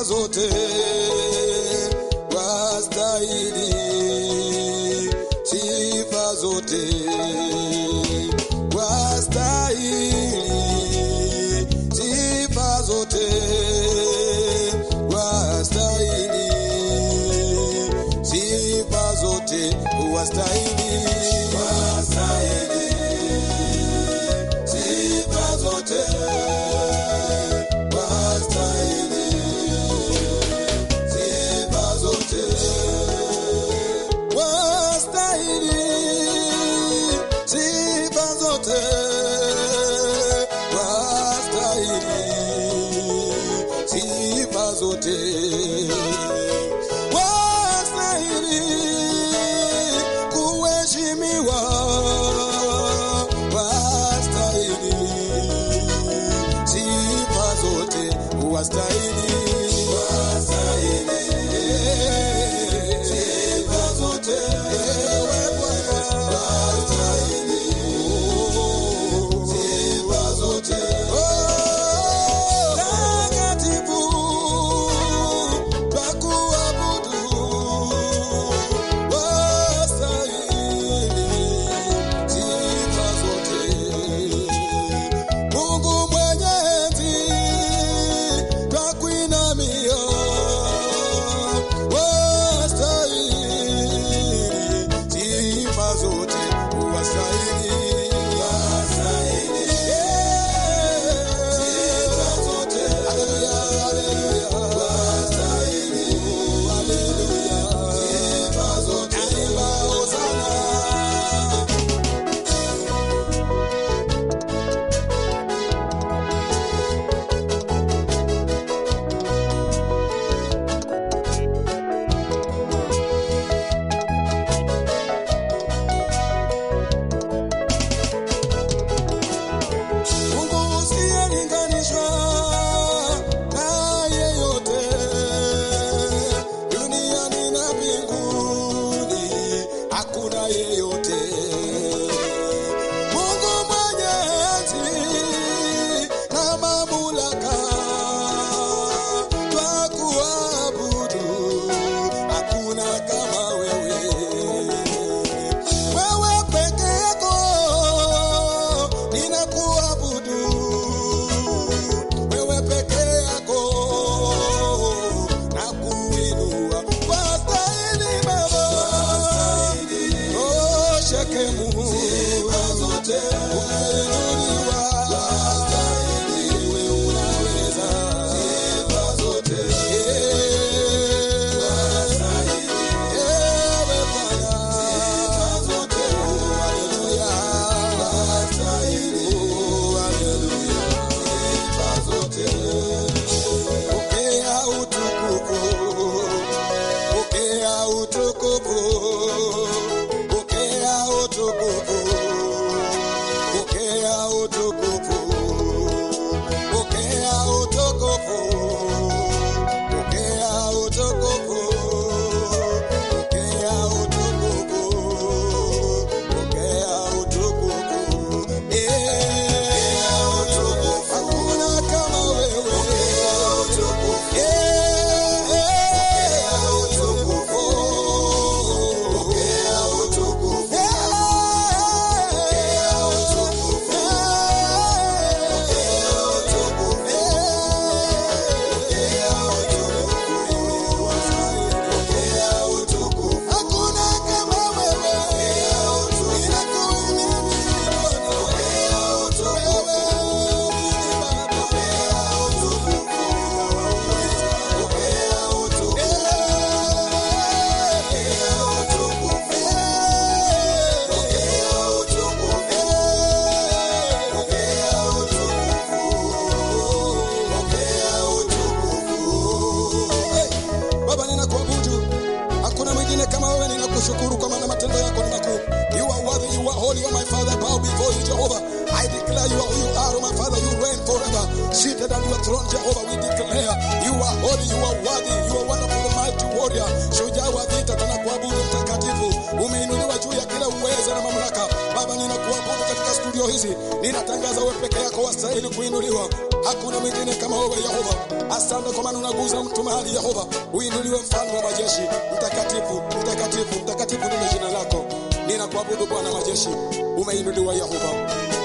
sifa zote wastahili, sifa zote wastahili, sifa zote wastahili, sifa zote wastahili, wastahili, sifa zote wastahili, sifa zote wastahili, sifa zote wastahili, sifa zote wastahili kuheshimiwa, wastahili sifa zote wastahili, wastahili sifa zote ewe Bwana, wastahili sifa zote Oh, takatifu twakuabudu, wastahili sifa zote Mungu mwenyezi twakuinamia, wastahili sifa zote, wastahili sifa zote. Haleluya, haleluya, wastahili, haleluya, sifa zote. Imba hosana. Mungu usiyelinganishwa na yeyote duniani na mbinguni, hakuna yeyote. Mungu mwenyezi na mamlaka, twakuabudu, hakuna kama wewe wewe peke yako ninakuabudu, wewe peke yako nakuinua, wastahili Baba, oh Shekemu, umeinuliwa, wewe unaweza, Eh, ewe Bwana, haleluya, oh, haleluya, pokea utukufu, pokea utukufu, pokea utukufu, pokea utukufu, pokea utukufu, pokea utukufu, pokea utukufu, pokea utukufu, eh, hakuna kama wewe, eh, Hakuna kama wewe, ninakuamini Bwana, wewe Baba, ninakuabudu, hakuna mwingine kama wewe. Ninakushukuru kwa maana matendo yako ni makuu. You are worthy, you are holy, you are my Father. Bow before you, Jehovah. I declare you are who you are, oh my Father. You reign forever. Seated on your throne, Jehovah, we declare you are holy, you are worthy, you are wonderful, mighty warrior. Shujaa wa vita, tunakuabudu mtakatifu. Umeinuliwa juu ya kila uweza na mamlaka. Baba, ninakuabudu katika studio hizi, ninatangaza wewe peke yako wastahili kuinuliwa, hakuna mwingine kama wewe Yehova. Asante kwa maana unaguza mtu mahali Yehova, uinuliwe mfalme wa majeshi, mtakatifu, mtakatifu, mtakatifu ndilo jina lako. Ninakuabudu Bwana majeshi, umeinuliwa Yehova.